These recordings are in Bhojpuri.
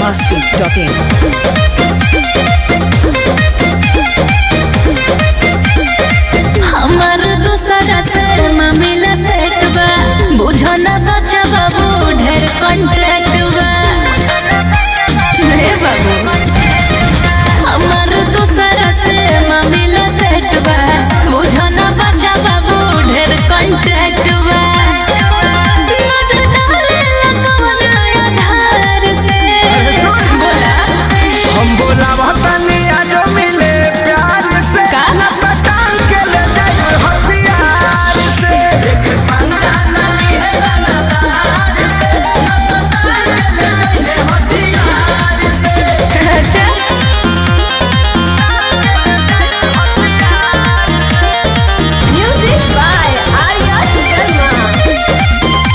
masti.in. हमर दूसरा से मामिला सेट बा बुझो न बच्चा बाबू ढेर कॉन्ट्रैक्ट बा नहीं बाबू हमर दूसरा से मामिला सेट बा बुझो न बच्चा बाबू ढेर कॉन्ट्रैक्ट बा नजर डाले लगवन आधार से बोला हम बोला तनी आज मिले प्यार से का? ना पटान के ले जाए हथियार से अच्छा म्यूजिक बाय आर्या शर्मा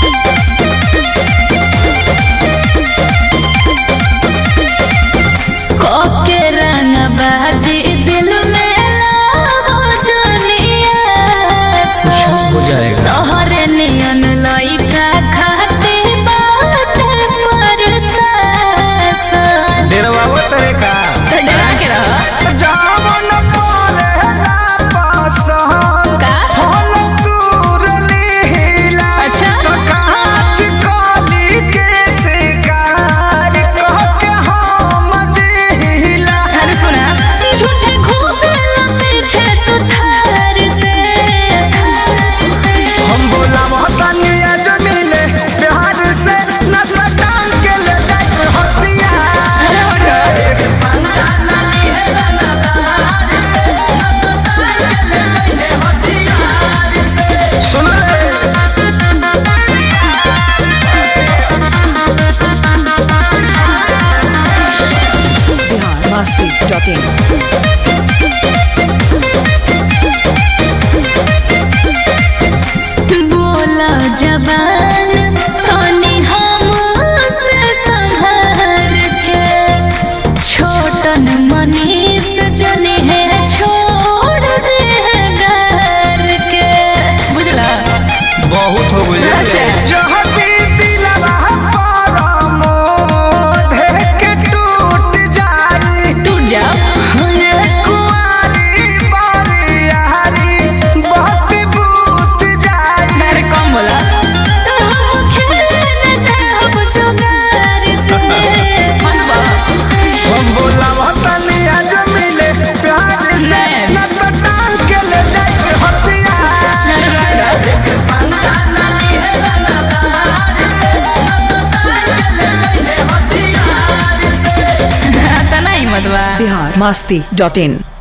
कोके रंग बाजी दिल में लावो जोनिया हो जाएगा तोहरे नियन लइका खाते बाटे परसासन डेरवा वो तेरे का तो डरा के रह जावन परेला पसंद का होल तूर लीला अच्छा। तो कांच कली के शिकार कह के हम जिला अरे सुना झूठे खूब पीछे तू थार से हम बोला तनी आज मिले प्यार से न पटान के ले जाए हथियार से सुन ले Bihar masti.in. बोला जबान तनी हमसे संहार के छोटन मनीष जने है छोड़ दे घर के बुझला बहुत हो गई अच्छा। जहती दिलवा पर मोह के टूट जाई टूट जाओ ये कुंवारी बारियारी बहुत बूत जाई अरे कम बोला हम खेलने दे हम जुगार से हंसबा हम बोला तनी आज मिले प्यार से नहीं। न तो टांग के ले जाए हथियार से तना हिम्मत बा Bihar masti.in.